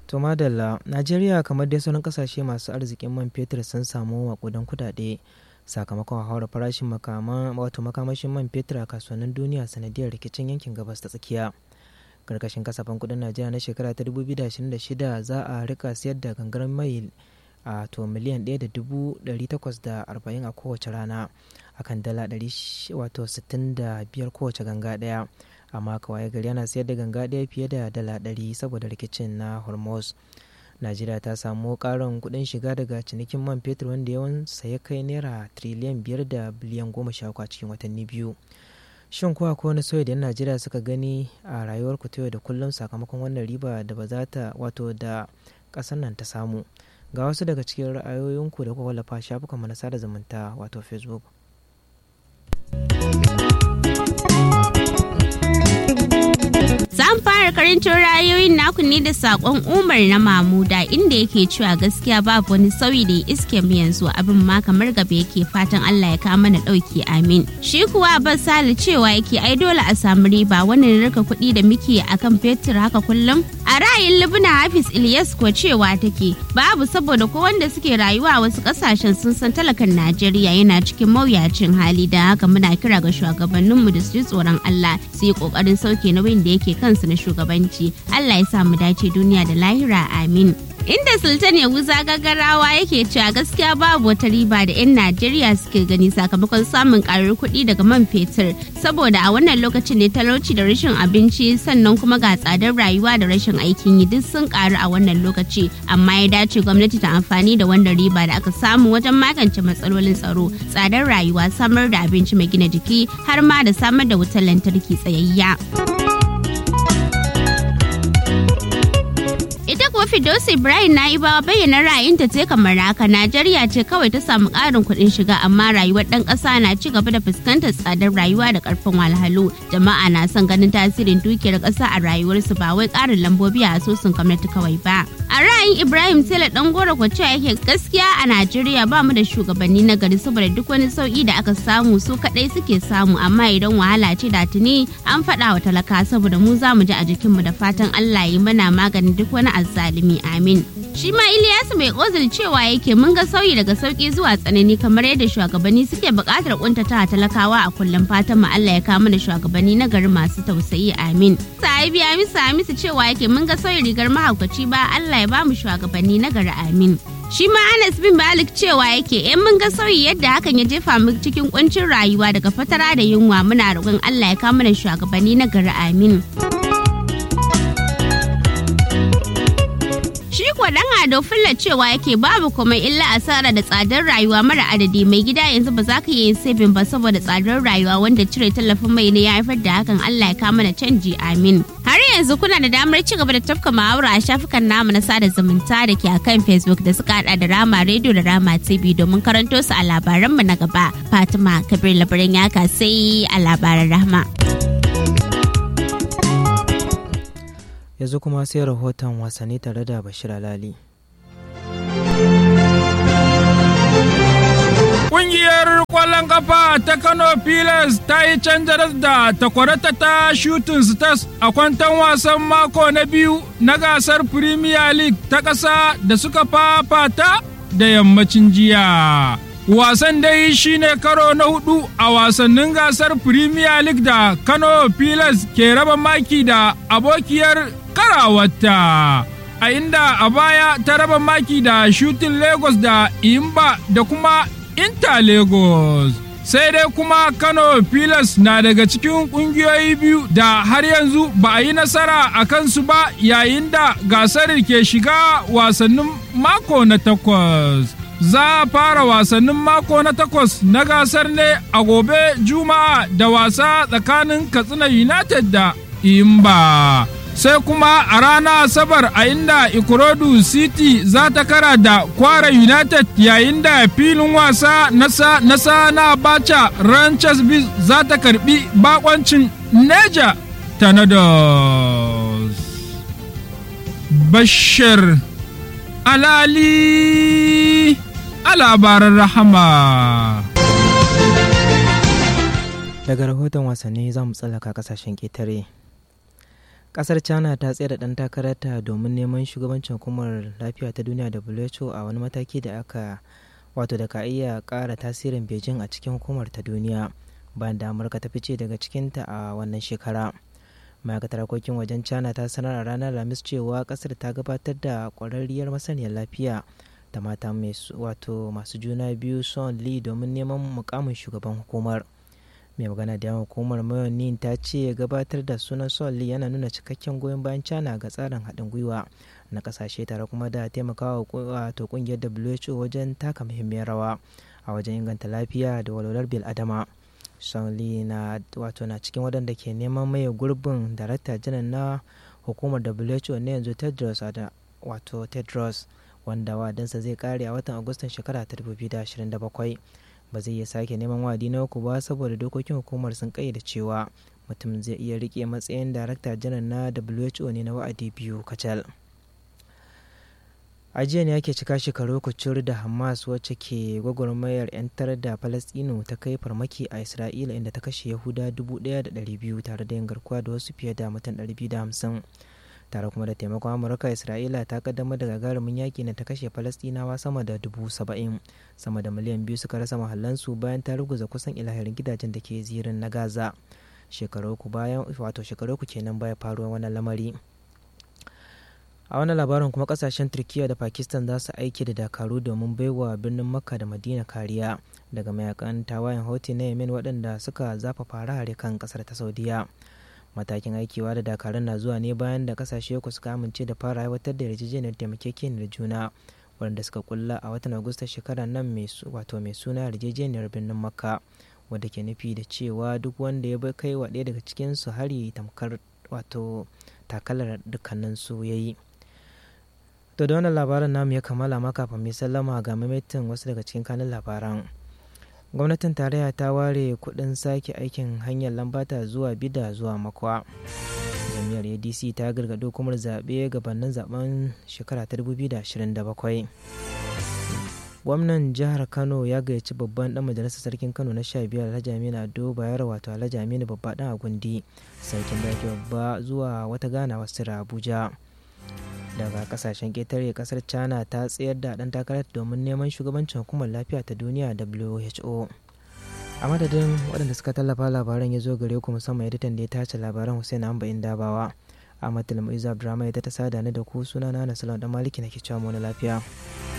To madalla, Najeriya kamar dai sauran kasashe masu arzikin man fetur sun samu makudan kudade sakamakon haura farashin makama wato makamashin man fetur a kasuwannin duniya sanadiyar rikicin yankin gabas ta tsakiya. Karkashin kasafin kudin Najeriya na shekara ta 2026 za a rika siyar da gangar mai a to miliyan 1,840 a kowace rana akan dala 65 kowace ganga daya. amma kawai gari yana sayar da ganga ɗaya fiye da dala ɗari saboda rikicin na hormuz najeriya ta samu ƙarin kuɗin shiga daga cinikin man fetur wanda yawan ya kai naira triliyan biyar da biliyan goma sha a cikin watanni biyu shin kuwa ko wani sauyi da yan najeriya suka gani a rayuwar ku ta yau da kullum sakamakon wannan riba da ba za ta wato da ƙasar nan ta samu ga wasu daga cikin ra'ayoyinku da kuka wallafa shafukan na sada zumunta wato facebook Zan fara karancin ra'ayoyin naku ne da sakon Umar na Mamuda inda yake cewa gaskiya babu wani sauyi da ya iske mu yanzu abin ma kamar gaba yake fatan Allah ya kawo mana dauki amin. Shi kuwa Abbas Sale cewa yake ai dole a samu riba wannan rika kuɗi da muke akan fetur haka kullum. A ra'ayin Libna Hafiz Ilyas ko cewa take babu saboda ko wanda suke rayuwa a wasu kasashen sun san talakan Najeriya yana cikin mawuyacin hali da haka muna kira ga shugabanninmu da su ji tsoron Allah su yi kokarin sauke nauyin da yake kansu na shugabanci Allah ya sa mu dace duniya da lahira amin inda sultan yahuza gagarawa yake cewa gaskiya babu wata riba da 'yan najeriya suke gani sakamakon samun karar kuɗi daga man fetur saboda a wannan lokacin ne talauci da rashin abinci sannan kuma ga tsadar rayuwa da rashin aikin yi duk sun karu a wannan lokaci amma ya dace gwamnati ta amfani da wannan riba da aka samu wajen magance matsalolin tsaro tsadar rayuwa samar da abinci mai gina jiki har ma da samar da wutar lantarki tsayayya. ita kuwa Fidosi Ibrahim na ibawa bayyana ra'ayinta ce kamar haka Najeriya ce kawai ta samu ƙarin kuɗin shiga amma rayuwar ɗan ƙasa na ci gaba da fuskantar tsadar rayuwa da ƙarfin walhalu jama'a na son ganin tasirin dukiyar ƙasa a rayuwarsu ba wai ƙarin lambobi a asusun gwamnati kawai ba a ra'ayin Ibrahim Tela ɗan goro kwace yake gaskiya a Najeriya ba mu da shugabanni na gari saboda duk wani sauƙi da aka samu su kaɗai suke samu amma idan wahala ce da tuni an faɗa wa talaka saboda mu za mu ji a jikinmu da fatan Allah yi mana maganin duk wani azzalumi amin. Shi ma Iliyasu mai ozil cewa yake mun ga sauyi daga sauki zuwa tsanani kamar yadda shugabanni suke buƙatar kuntata talakawa a kullum fatan mu Allah ya kawo mana shugabanni na gari masu tausayi amin. Sahibi Hamisu Hamisu cewa yake mun ga sauyi rigar mahaukaci ba Allah ya ba mu shugabanni na gari amin. Shi ma Anas bin Malik cewa yake in mun ga sauyi yadda hakan ya jefa mu cikin kuncin rayuwa daga fatara da yunwa muna roƙon Allah ya kawo mana shugabanni na gari amin. Shi kuwa dan Ado Fulla cewa yake babu kuma illa asara da tsadar rayuwa mara adadi mai gida yanzu ba za ka yi sabin ba saboda tsadar rayuwa wanda cire tallafin mai ne ya haifar da hakan Allah ya kama da canji amin. Har yanzu kuna da damar ci gaba da tafka muhawara a shafukan namu na sada zumunta da ke akan Facebook da suka hada da Rama Radio da Rama TV domin karanto su a labaranmu na gaba. Fatima Kabir labaran yaka sai a labaran Rahma. yanzu kuma sai rahoton wasanni tare da bashir alali Ƙungiyar ƙwallon kafa ta Kano Pilas ta yi canjar da takwarata ta Shooting Stars a kwantan wasan mako na biyu na gasar Premier League ta ƙasa da suka fafata da yammacin jiya. Wasan dai shine karo na hudu a wasannin gasar Premier League da Kano Pilas ke raba maki da abokiyar karawarta. A inda a baya ta raba maki da Shooting Lagos da Imba da kuma Inter Lagos. Sai dai kuma Kano Pilas na daga cikin ƙungiyoyi biyu da har yanzu ba a yi nasara a kansu ba yayin da gasar ke shiga wasannin mako na takwas. Za a fara wasannin mako na takwas na gasar ne a gobe Juma'a da wasa tsakanin Katsina United da Imba. sai kuma a rana asabar a inda ikorodu city za ta kara da kwara united yayin da filin wasa nasa nasa na bacha ranchers biz za ta karbi bakoncin neja tanados bashir alali a labaran rahama daga rahoton wasanni za mu tsallaka kasashen ƙetare kasar china ta tsere dan takararta domin neman shugabancin hukumar lafiya ta duniya who a wani mataki da aka wato da ka iya kara tasirin beijing a cikin hukumar ta duniya bayan da amurka ta fice daga cikinta a wannan shekara ma'aikatar harkokin wajen china ta sanar a ranar lamis cewa kasar ta gabatar da kwararriyar masaniyar lafiya da mata wato masu juna biyu son li domin neman mukamin shugaban hukumar mai magana da yawan hukumar mayonin ta ce gabatar da sunan son li yana nuna cikakken goyon bayan china ga tsarin haɗin gwiwa na ƙasashe tare kuma da taimakawa wato ƙungiyar who wajen taka muhimmiyar rawa a wajen inganta lafiya da walwalar bil adama son li na wato na cikin waɗanda ke neman maye gurbin darakta janar na hukumar who na yanzu tedros wato tedros wanda wadansa zai kare a watan agustan shekara ta 2027 ba zai iya sake neman wadi na uku ba saboda dokokin hukumar sun kayyade cewa mutum zai iya rike matsayin darakta janar na who ne na wa'adi biyu kacal a jiya ne ake cika shekaru kucur da hamas wacce ke gwagwarmayar 'yantar da falastinu ta kai farmaki a isra'ila inda ta kashe yahuda 1,200 tare da yin garkuwa da wasu fiye da mutum 250 tare kuma da taimakon amurka isra'ila ta kaddamar da gagarumin yaki na ta kashe falastinawa sama da dubu saba'in sama da miliyan biyu suka rasa mahallansu bayan ta ruguza kusan ilahirin gidajen da ke zirin na gaza shekaru ku bayan wato shekaru ku kenan baya faruwa wannan lamari a wani labarin kuma kasashen turkiya da pakistan za su aiki da dakaru domin baiwa birnin makka da madina kariya daga mayakan tawayen houthi na yemen waɗanda suka zafafa hare kan ƙasar ta saudiya matakin aikiwa da dakarun na zuwa ne bayan da kasashe uku suka amince da fara aiwatar da yarjejeniyar taimakekeniyar juna wadanda suka kulla a watan agusta shekarar nan mai wato mai suna yarjejeniyar birnin makka wadda ke nufi da cewa duk wanda ya bai kai wa ɗaya daga cikin su hari tamkar wato takalar dukkanin su ya yi to da wannan labaran namu ya kammala ma kafin mai sallama ga maimaita wasu daga cikin kanin labaran gwamnatin tarayya ta ware kudin sake aikin hanyar lambata zuwa bida zuwa makwa jami'ar adc ta gargaɗo hukumar zaɓe gabanin zaben shekara ta 2027 gwamnan jihar kano ya gayyaci babban dan majalisar sarkin kano na 15 alhaji aminu ado bayar wato alhaji aminu babba dan agundi sarkin daki babba zuwa wata ganawa sira abuja daga kasashen ƙetare kasar china ta tsayar da ɗan takarar domin neman shugabancin hukumar lafiya ta duniya who a madadin waɗanda suka tallafa labaran ya zo gare ku musamman editan da ya tace labaran hussein amba dabawa a matulmai abdurrahman ya ta sada ni da ku suna na nasarar dan maliki na ke cewa lafiya